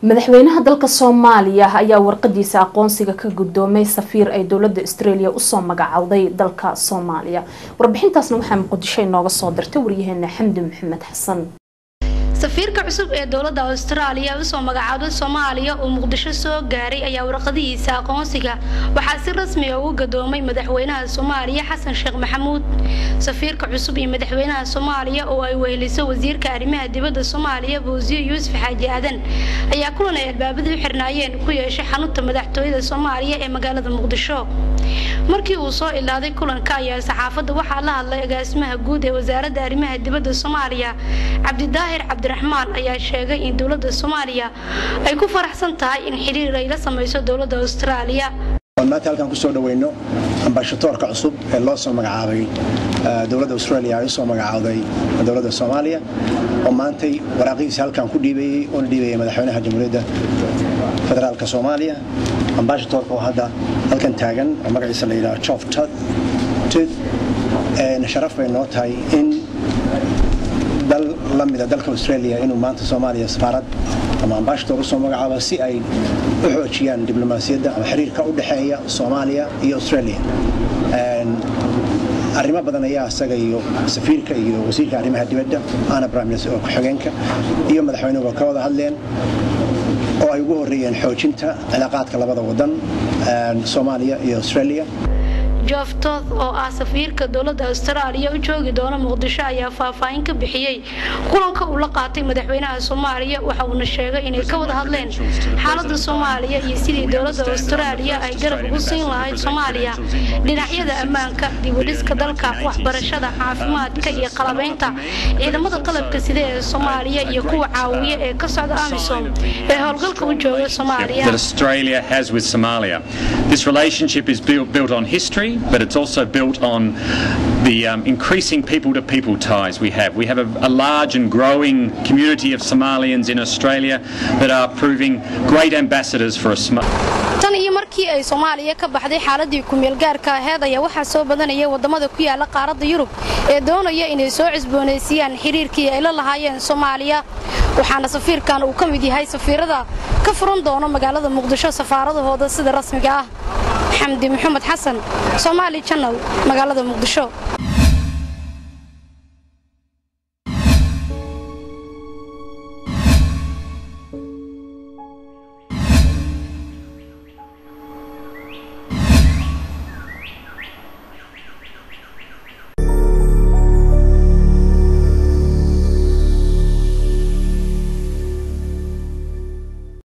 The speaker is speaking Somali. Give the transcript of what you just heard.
madaxweynaha dalka soomaaliya ayaa warqadiisa aqoonsiga ka guddoomay safiir ay dowladda australia usoo magacowday dalka soomaaliya warbixintaasna waxaa muqdisho inooga soo dirtay waryaheena xamdi maxamed xasan safiirka cusub ee dowladda austraaliya usoo magacaabay soomaaliya oo muqdisho soo gaaray ayaa warqadihiisa aqoonsiga waxaa si rasmi a ugu gadoomay madaxweynaha soomaaliya xasan sheekh maxamuud safiirka cusub iyo madaxweynaha soomaaliya oo ay weheliso wasiirka arrimaha dibadda soomaaliya buusiyo yuusuf xaaji aadan ayaa kulan ay albaabada u xirnaayeen ku yeeshay xarunta madaxtooyada soomaaliya ee magaalada muqdisho markii uu soo ilaaday kulanka ayaa saxaafadda waxaa la hadlay agaasimaha guud ee wasaaradda arrimaha dibadda soomaaliya cabdidaahir cabdiraxmaan ayaa sheegay in dowladda soomaaliya ay ku faraxsan tahay in xiriir ay la samayso dowladda austraaliya maanta halkaan kusoo dhaweyno ambashatoorka cusub ee loo soo magacaabay dowladda australia ay usoo magacaawday dowladda soomaaliya oo maantay waraaqihiisa halkaan ku dhiibayey oona dhiibayay madaxweynaha jamhuuriyadda federaalka soomaaliya ambashatoorka oo hadda halkan taagan oo magaciisa la yidhaha jof tud sharaf bay noo tahay in dal la mida dalka australia inuu maanta soomaaliya safaarad ama ambashatoor usoo magacaabo si ay u xoojiyaan diblomaasiyadda ama xiriirka u dhexeeya soomaaliya iyo australia arrimo badan ayaa isaga iyo safiirka iyo wasiirka arrimaha dibadda ana briminister oo ku-xigeenka iyo madaxweynuhuba ka wada hadleen oo ay ugu horreeyeen xoojinta cilaaqaadka labada wadan soomaaliya iyo australia jooftood oo ah safiirka dowladda austraaliya u joogi doona muqdisho ayaa faahfaahin ka bixiyey kulanka uu la qaatay madaxweynaha soomaaliya waxa uuna sheegay inay ka wada hadleen xaaladda soomaaliya iyo sidii dowladda austraaliya ay garab ugu siin lahayd soomaaliya dhinacyada ammaanka dibudhiska dalka waxbarashada caafimaadka iyo qalabaynta ciidamada qalabka sida ee soomaaliya iyo kuwa caawiya ee ka socda amisom ee howlgalka u jooga soomaaliya but it's also built on the um, increasing people to people ties we have. We have a, a, large and growing community of Somalians in Australia that are proving great ambassadors for a smart. tan iyo markii ay soomaaliya ka baxday xaaladii ku-meelgaarka aheed ayaa waxaa soo badanaya wadamada ku yaala qaaradda yurub ee doonaya inay soo cusboonaysiiyaan xiriirkii ay la lahaayeen soomaaliya waxaana safiirkan uu ka mid yahay safiirada ka furan doono magaalada muqdisho safaaradahooda sida rasmiga ah xamdi maxamed xasan somaali janal magaalada muqdisho